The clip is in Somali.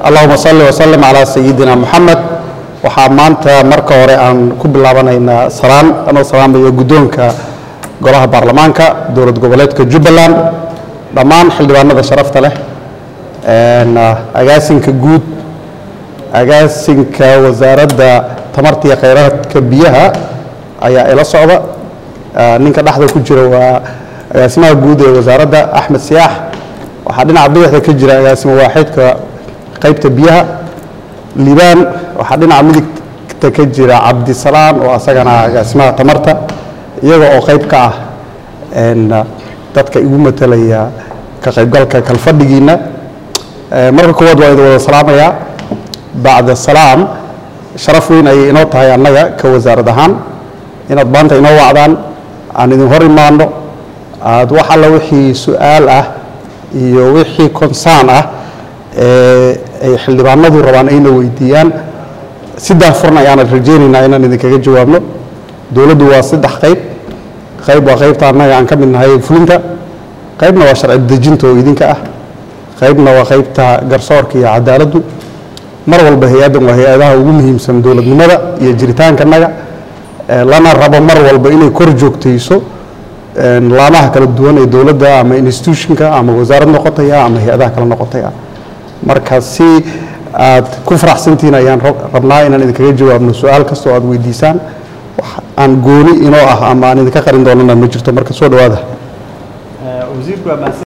allahuma salli wasalim calaa sayidina moxamed waxaa maanta marka hore aan ku bilaabanaynaa salaan anoo salaamayo guddoonka golaha baarlamaanka dowlad goboleedka jubbaland dhammaan xildhibaanada sharafta leh agaasinka guud agaasinka wasaaradda tamarta iyo khayraadka biyaha ayaa ila socda ninka dhexda ku jira waa agaasimaha guud ee wasaaradda axmed siyaax waxaa dhinaca bidixda ka jira agaasimo waaxidka qaybta biyaha liibaan waxaa dhinaca midigta ka jira cabdisalaan oo asagana agaasimaha tamarta iyaga oo qayb ka ah dadka igu matalaya ka qaybgalka kalfadhigiina marka koowaad waa idin wada salaamayaa bacda salaam sharaf weyn ayay inoo tahay annaga ka wasaarad ahaan inaad maanta inoo wacdaan aan idin hor imaano aad wax alla wixii su-aal ah iyo wixii konsaan ah ee ay xildhibaanadu rabaan ayna weydiiyaan si daahfurna ayaanan rajaynaynaa inaan idinkaga jawaabno dowladdu waa saddex qayb qayb waa qaybta annaga aan ka mid nahay fulinta qaybna waa sharci dejinta oo idinka ah qaybna waa qaybta garsoorka iyo cadaaladdu mar walba hay-addan waa hay-adaha ugu muhiimsan dowladnimada iyo jiritaankanaga lana rabo mar walba inay kor joogtayso laamaha kala duwan ee dowladda ama institutionka ama wasaarad noqotaya ama hay-adaha kala noqotaya marka si aad ku faraxsantihiin ayaan rabnaa inaan idinkaga jawaabno su-aal kastoo aad weydiisaan wax aan gooni inoo ah ama aan idinka qarin doonana ma jirto marka soo dhawaada